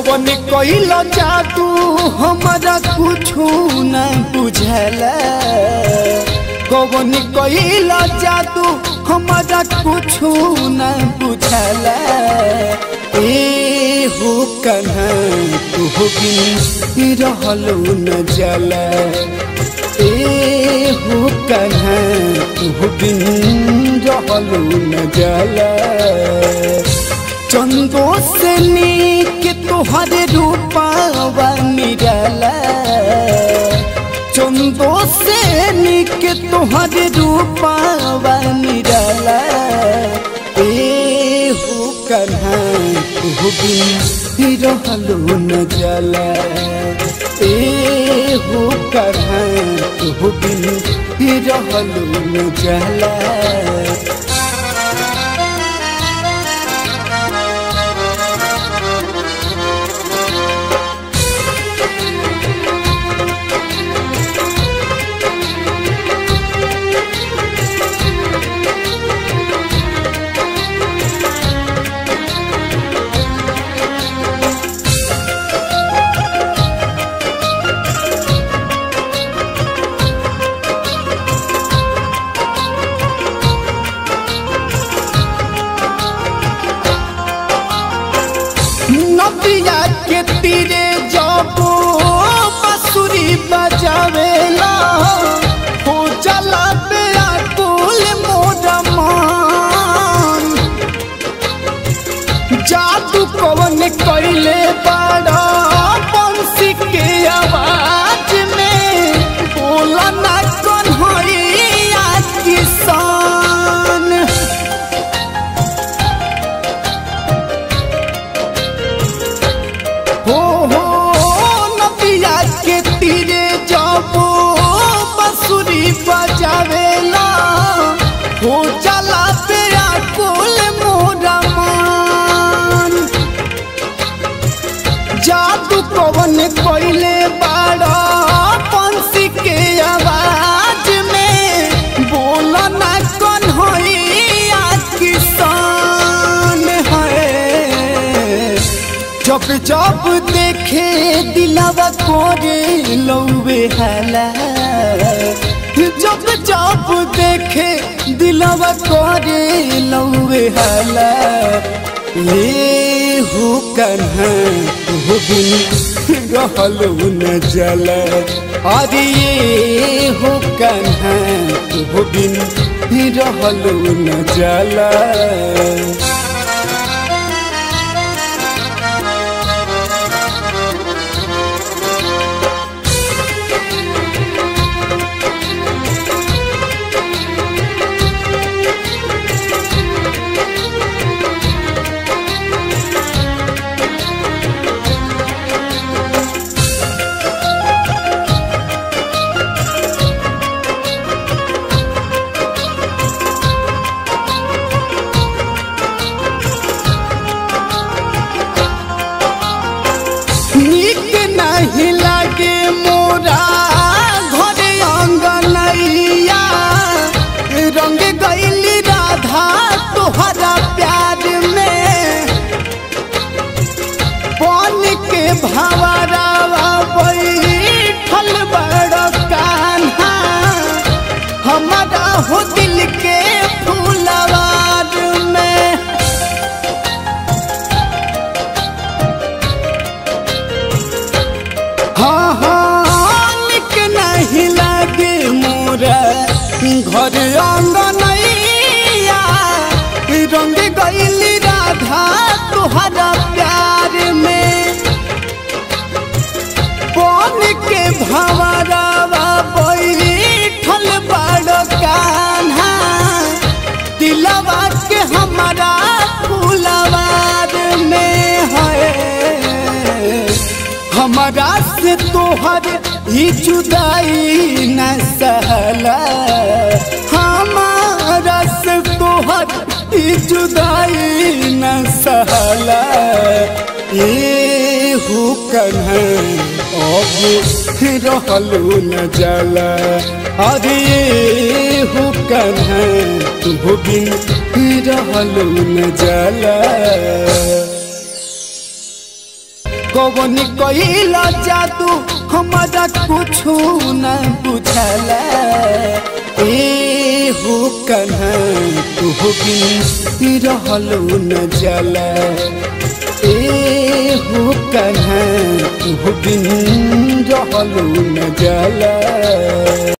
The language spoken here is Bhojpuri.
कवन कइल जादू हमारा कुछु न बुझल कवन कइल जादू हमारा कुछु न बुझल ए हो कन्हा तू बिन रहलो न जल ए हो कन्हा तू बिन रहलो न जल चंदो से नीक तुहरे रूपावा निरला चंदो से नीक तुहरे रूपावा निरला ए हो कन्हा तू बिन रहलो न जला ए हो कन्हा तू बिन रहलो न जला नदिया के तीरे जबो बसुरी बजावेला हो जला पे आकुल मोर मान जादू कवन कइले बड़ा बंसी के आवाज में बोला ना कौन होइया किसान हो हो नदिया के तीरे जाबो बसुरी बजावेला हो जला पे आकुल मोरा मान जादू कवन कइले बाड़ा पंछी के आवाज में बोला ना कौन होइया किसान है जब जब देखे दिलावा कोरे लौवे हला जब जब देखे दिलावा कोरे लौवे हला ले हो कन्हा हो बिन रहलो न जल अरे ये हो कन्हा हो बिन रहलो न जला नीक नहीं लागे मोरा घरे अंगनैया रंग गैली राधा तोहरा प्यार में बन के भवरावा बैठल बड़ कान्हा हमारा हो दिल के फूलवार में हाँ हाँ निक नहीं लागे मोरा घर अंगनैया रंग गैली राधा तुहरा प्यार में बन के भवरावा बैठल बड़ कान्हा दिलवा के हमारा फूलवार में है हमारा से तोहर ही जुदाई न सहला हमारा से तोहर ही जुदाई न सहला ए हो कन्हा अब रहलो न जला अरे ए हो कन्हा तू बिन रहलो न जला कौन कइला जादू हमारा कुछु न बुझला ए हो कन्हा तू बिन रहलू न जला ए हो कन्हा तू बिन रहलू न जला